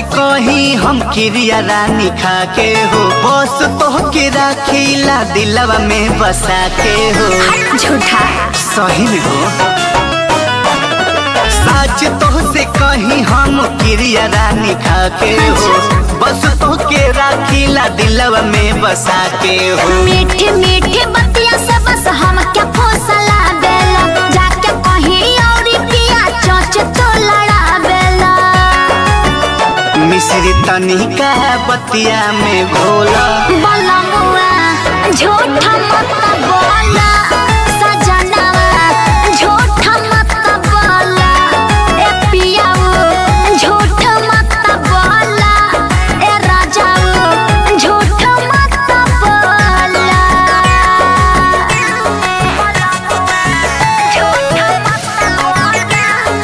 कही हम क्रिया रानी खा के हो बस तो के राखीला दिलवा में बसा के हो झूठा सही में हो सच तो से कही हम क्रिया रानी खा के हो बस तो के राखीला दिलवा में बसा के हो मीठे मीठे बतिया से बस हम क्या फौसला बेला जाके कहीं और पिया चोच तो लड़ा बेला मिश्री तनिका बतिया में घोला बोला मुआ झूठा मत बोला सजनवा झूठा मत बोला ए पियाऊ झूठ मत बोला ए राजाऊ झूठ मत बोला झूठ मत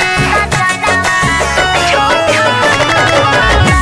बोला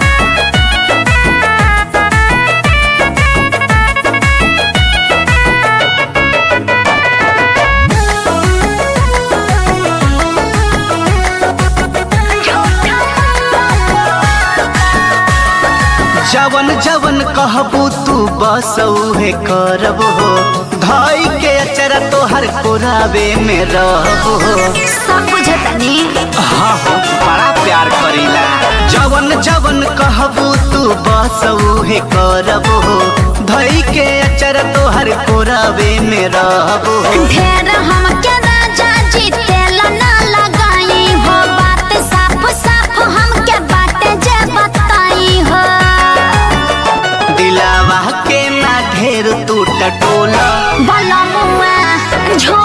जवन जवन कहबू तू बस उहे करब हो धाई के अचरा तोहर कोरावे में रहब हो सब बुझतनी हाँ हो बड़ा प्यार करीला जवन जवन कहबू तू बस उहे करब हो धाई के अचरा तोहर कोरावे में रहब हो ढेर हमके राजा जी तेल ना लगाई हो बात साफ साफ हमके बाटे जे बताई हो दिलावा के ना ढेर तू टटोला भला मुआ झूठ